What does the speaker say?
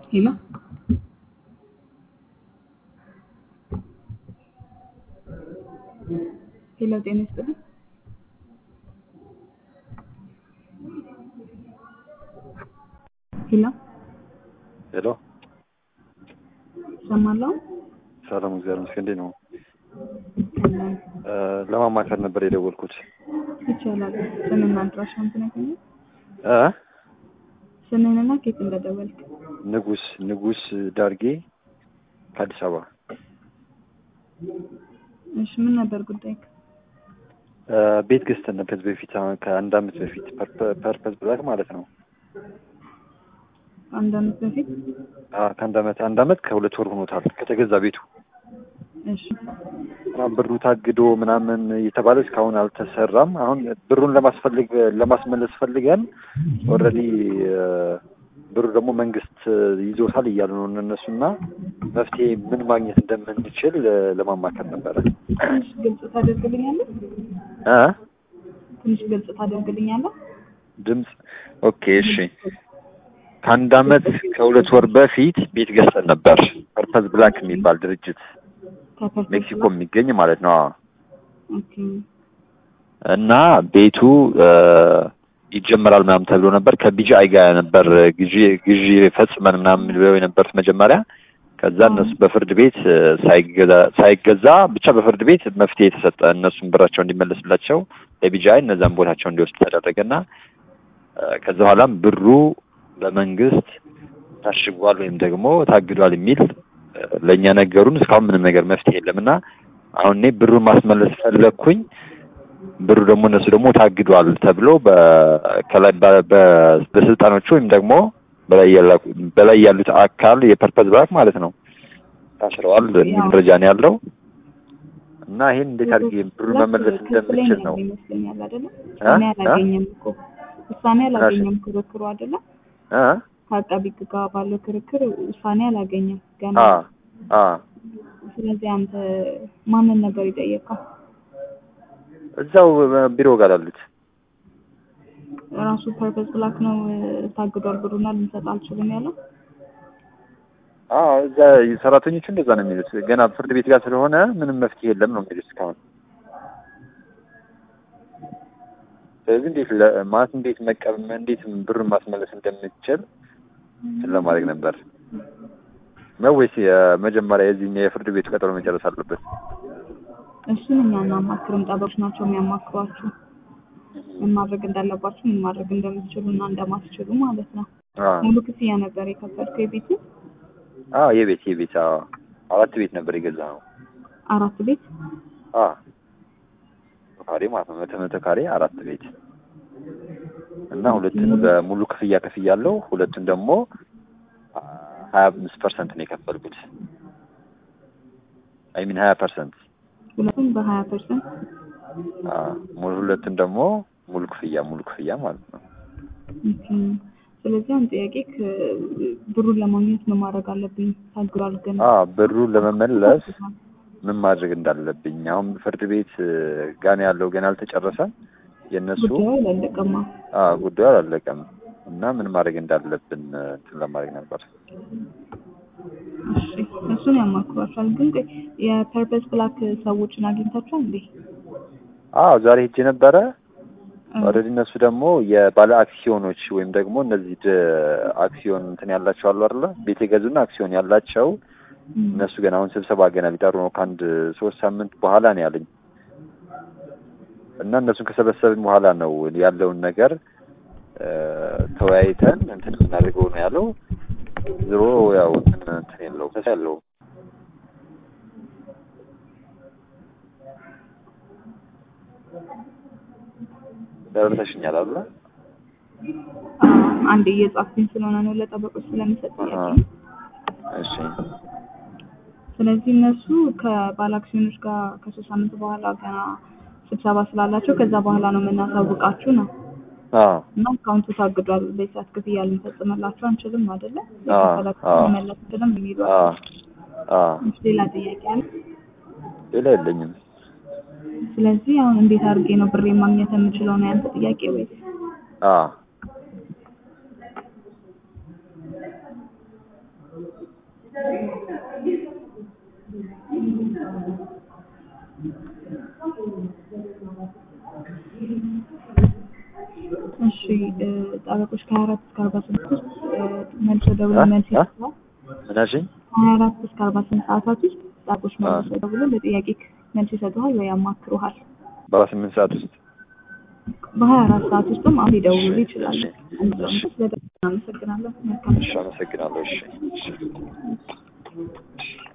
ሄሎ ሄሎ ጤና ይስጥልኝ። ሄሎ ሄሎ እሰማለሁ። ሰላም፣ እግዚአብሔር ይመስገን። እንዴት ነው? እ ለማማከር ነበር የደወልኩት። ይቻላል። ስምና አድራሻውን ትነግረኛለህ? እ ስምህንና ከየት እንደደወልክ። ንጉስ ንጉስ ዳርጌ ከአዲስ አበባ። እሺ ምን ነበር ጉዳይ? እ ቤት ገዝተን ነበር ከዚህ በፊት አሁን ከአንድ አመት በፊት ፐርፐ- ፐርፐዝ ብላክ ማለት ነው። አንድ አመት በፊት። አ ከአንድ አመት አንድ አመት ከሁለት ወር ሆኖታል ከተገዛ ቤቱ እሺ እና ብሩ ታግዶ ምናምን እየተባለ እስካሁን አልተሰራም። አሁን ብሩን ለማስፈልግ ለማስመለስ ፈልገን ኦልሬዲ ብሩ ደግሞ መንግስት ይዞታል እያሉ ነው እነሱና መፍትሄ ምን ማግኘት እንደምንችል ለማማከር ነበረ። ትንሽ ግልጽ ታደርግልኛለህ? እ ትንሽ ግልጽ ታደርግልኛለህ? ድምፅ ኦኬ፣ እሺ። ከአንድ አመት ከሁለት ወር በፊት ቤት ገዝተን ነበር። ፐርፐዝ ብላክ የሚባል ድርጅት ከፐርፐዝ ሜክሲኮ የሚገኝ ማለት ነው። አዎ። ኦኬ እና ቤቱ እ ይጀመራል ምናምን ተብሎ ነበር። ከቢጂአይ ጋር ነበር ግዢ ግዢ ፈጽመን ምናምን ብለው የነበሩት መጀመሪያ። ከዛ እነሱ በፍርድ ቤት እ ሳይገዛ ሳይገዛ ብቻ በፍርድ ቤት መፍትሄ የተሰጠ እነሱም ብራቸው እንዲመለስላቸው ለቢጂአይ እነዛን ቦታቸው እንዲወስድ ተደረገና እ ከዛ በኋላም ብሩ በመንግስት ታሽጓል ወይም ደግሞ ታግዷል የሚል እ ለእኛ ነገሩን። እስካሁን ምንም ነገር መፍትሄ የለም እና አሁን እኔ ብሩን ማስመለስ ፈለግኩኝ። ብሩ ደግሞ እነሱ ደግሞ ታግዷል ተብሎ በ- ከላይ በ- በ- በስልጣኖቹ ወይም ደግሞ በላይ ያላ- በላይ ያሉት አካል የፐርፐዝ ብላክ ማለት ነው ታስረዋል የሚል መረጃ ነው ያለው እና ይሄን እንዴት አድርጌ ብሩን መመለስ እንደምችል ነው ይመስለኛል አይደለ? እ? ውሳኔ እ? አላገኘም እኮ ውሳኔ አላገኘም ክርክሩ አይደለ? እ? ከአቃቢ ሕግ ጋር ባለው ክርክር ውሳኔ አላገኘም ገና። አ አ ስለዚህ አንተ ማንን ነበር የጠየቀው? እዛው ቢሮ ጋር አሉት ራሱ ፐርፐዝ ብላክ ነው እ፣ ታግዷል ብሩና ልንሰጥ አልችልም ያለው። አ እዛ ሰራተኞቹ እንደዛ ነው የሚሉት። ገና ፍርድ ቤት ጋር ስለሆነ ምንም መፍትሄ የለም ነው የሚሉት እስካሁን። ስለዚህ እንዴት ለ- ማለት እንዴት መቀበል እንዴት ብሩን ማስመለስ እንደምችል እንትን ለማድረግ ነበር ነው ወይስ የመጀመሪያ የዚህኛው የፍርድ ቤቱ ቀጠሮ መጨረስ አለበት? እሱን እኛ እናማክርም፣ ጠበቆች ናቸው የሚያማክሯችሁ ምን ማድረግ እንዳለባችሁ ምን ማድረግ እንደምትችሉ እና እንደማትችሉ ማለት ነው። አ ሙሉ ክፍያ ነበር የከፈልከው የቤቱ አ የቤት የቤት አ አራት ቤት ነበር የገዛ ነው። አራት ቤት አ ካሬ ማለት ነው መቶ መቶ ካሬ አራት ቤት እና ሁለቱን በሙሉ ክፍያ ከፍያለሁ። ሁለቱን ደግሞ ሀያ አምስት ፐርሰንት ነው የከፈልኩት። አይ ሚን ሀያ ፐርሰንት ሁለቱም በሀያ ፐርሰንት ሙሉ ሁለቱን ደግሞ ሙሉ ክፍያ ሙሉ ክፍያ ማለት ነው። ስለዚህ አንድ ጥያቄ ብሩን ለማግኘት ምን ማድረግ አለብኝ? ታግሯል ግን አ ብሩን ለመመለስ ምን ማድረግ እንዳለብኝ አሁን ፍርድ ቤት ጋር ያለው ገና አልተጨረሰም። የእነሱ ጉዳዩ አላለቀማ። አ ጉዳዩ አላለቀም እና ምን ማድረግ እንዳለብን እንትን ለማድረግ ነበር። እሺ እሱን ያማክሯቸዋል። ግን ቆይ የፐርፐስ ብላክ ሰዎችን አግኝታችኋል እንዴ? አዎ ዛሬ ሄጄ ነበረ። ኦልሬዲ እነሱ ደግሞ የባለ አክሲዮኖች ወይም ደግሞ እነዚህ ድ- አክሲዮን እንትን ያላቸው አሉ አይደለ? ቤት የገዙና አክሲዮን ያላቸው እነሱ ገና አሁን ስብሰባ ገና ሊጠሩ ነው። ከአንድ ሶስት ሳምንት በኋላ ነው ያለኝ እና እነሱን ከሰበሰብን በኋላ ነው ያለውን ነገር እ፣ ተወያይተን እንትን የምናደርገው ነው ያለው። ዝሮ ያው እንትን እንትን የለውም ተስፋ የለውም። ደረሰሽኛል አይደለ? አንድ እየጻፍኩኝ ስለሆነ ነው ለጠበቆች ስለሚሰጥ ጥያቄ አሃ። ነው። እሺ ስለዚህ እነሱ ከባለ አክሲዮኖች ጋር ከሶስት ሳምንት በኋላ ገና ስብሰባ ስላላቸው ከዛ በኋላ ነው የምናሳውቃችሁ ነው አዎ እና አካውንቱ ታግዷል፣ በሰዓት ክፍያ ልንፈጽምላችሁ አንችልም አይደለ? አዎ፣ የከፈላችሁ አዎ። መመለስ ብለም የሚሉ አ አሉ። አ ሌላ ጥያቄ አለ? ሌላ የለኝም። ስለዚህ አሁን እንዴት አድርጌ ነው ብሬ ማግኘት የምችለው ነው ያንተ ጥያቄ ወይስ? አ እ፣ ጠበቆች ከሀያ አራት እስከ አርባ ስምንት ውስጥ እ፣ መልሰው ደውለው እ? መልስ እ? ይሰጡሃል። ምን አልሽኝ? ከሀያ አራት እስከ አርባ ስምንት ሰዓታት ውስጥ ጠበቆች መልሰው ደውለው ለጥያቄ መልስ ይሰጡሃል ወይ ያማክሩሃል። በአራት ስምንት ሰዓት ውስጥ በሀያ አራት ሰዓት ውስጥም አሁን ሊደውሉ ይችላሉ። እሺ፣ እንደዛው እሺ። ስለደወሉ አመሰግናለሁ። መልካም እሺ፣ አመሰግናለሁ። እሺ፣ እሺ።